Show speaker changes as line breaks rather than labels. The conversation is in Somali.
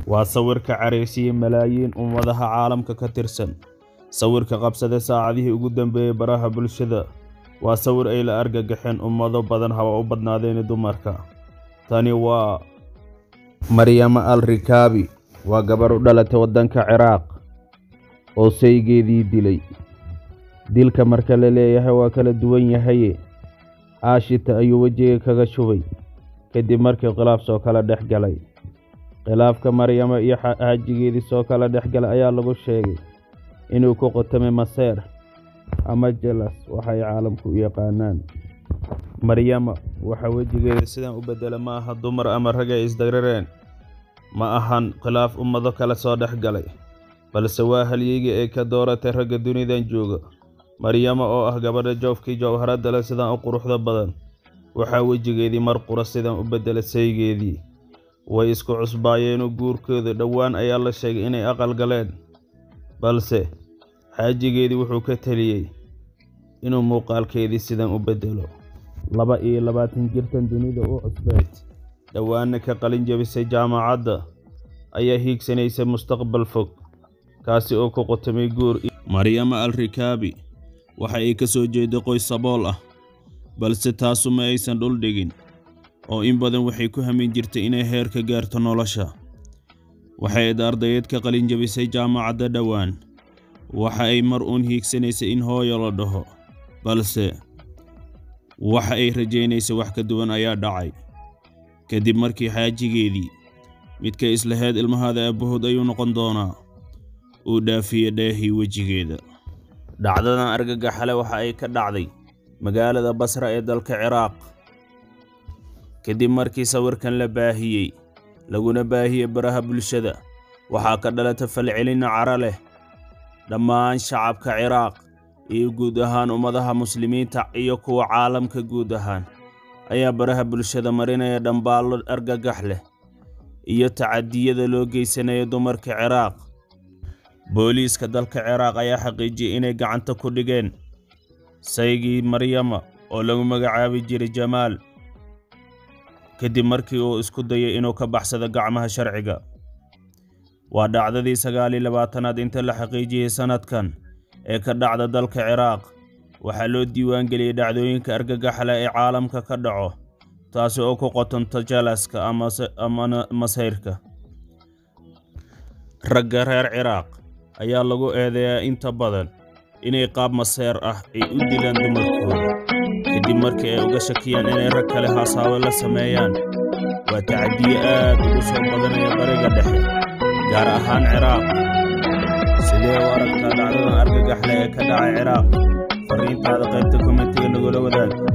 waa sawirka careysiya malaayiin ummadaha caalamka ka tirsan sawirka qabsada saacadihii ugu dambeeyey baraha bulshada waa sawir ay la argagaxeen ummado badan haba u badnaadeen dumarka tani waa maryamo al rikaabi waa gabar u dhalatay waddanka ciraaq oo saygeedii dilay dilka marka la leeyahay waa kala duwan yahaye aashita ayuu wejiga kaga shubay kadib markii khilaaf soo kala dhex galay khilaafka maryamo iyo xaajigeedii soo kala dhex galay ayaa lagu sheegay inuu ku qotamay maseer ama jelas waxay caalamku u yaqaanaan maryamo waxa wejigeeda sidan u beddela ma aha dumar ama rag ay isdarareen ma ahan khilaaf ummado kale soo dhex galay balse waa halyeygii ay ka dooratay ragga dunidan jooga maryamo oo ah gabadha joofkii jawharadda leh sidan u quruxda badan waxaa wejigeedii mar qura sidan u beddela saygeedii way isku cusbaayeenoo guurkooda dhowaan ayaa la sheegay inay aqal galeen balse xaajigeedii wuxuu ka teliyey inuu muuqaalkeedii sidan u beddelo laba iyo labaatan jirtan dunida u cusbeed dhowaanna ka qalin jebisay jaamacadda ayaa hiigsanaysa mustaqbal fog kaasi oo ku qotamay guur maryamo al rikaabi waxa ay ka soo jeeday qoys sabool ah balse taasu ma aysan dhul dhigin oo in badan waxay ku hamin jirtay inay heer ka gaarto nolosha waxay id ardayeed ka qalin jebisay jaamacadda dhowaan waxa ay mar uun hiigsanaysay in hooyo la dhaho balse waxa ay rajaynaysay wax ka duwan ayaa dhacay kadib markii xaajigeedii midka islaheed ilmahaada aabbahood ayuu noqon doonaa uu dhaafiye dheehii wejigeeda dhacdadan argagaxale waxa ay ka dhacday magaalada basra ee dalka ciraaq kadib markii sawirkan la baahiyey laguna baahiyey baraha bulshada waxaa ka dhalata falcelin cara leh dhammaan shacabka ciraaq iyo guud ahaan ummadaha muslimiinta iyo kuwa caalamka guud ahaan ayaa baraha bulshada marinaya dhambaallo argagax leh iyo tacadiyada loo geysanaya dumarka ciraaq booliiska dalka ciraaq ayaa xaqiijiyey inay gacanta ku dhigeen saygii maryama oo lagu magacaabi jiray jamaal kadib markii uu isku dayay inuu ka baxsado gacmaha sharciga waa dhacdadii sagaal iyo labaatanaad inta la xaqiijiyey sannadkan ee ka dhacda dalka ciraaq waxaa loo diiwaangeliyey dhacdooyinka argagaxle ee caalamka ka dhaco taasi oo ku qotonta jalaska ama masayrka ragga reer ciraaq ayaa lagu eedeeyaa inta badan inay qaab maseer ah ay u dilaan dumarkooda kadib markii ay uga shakiyaan inay rag kale haasaawe la sameeyaan waa tacadiye aad ugu soo badanaya bariga dhexe gaar ahaan ciraaq sidee u aragtaa dhacdadan argagaxle ee ka dhacay ciraaq farriintaada qaybta kommentiga nagula wadaag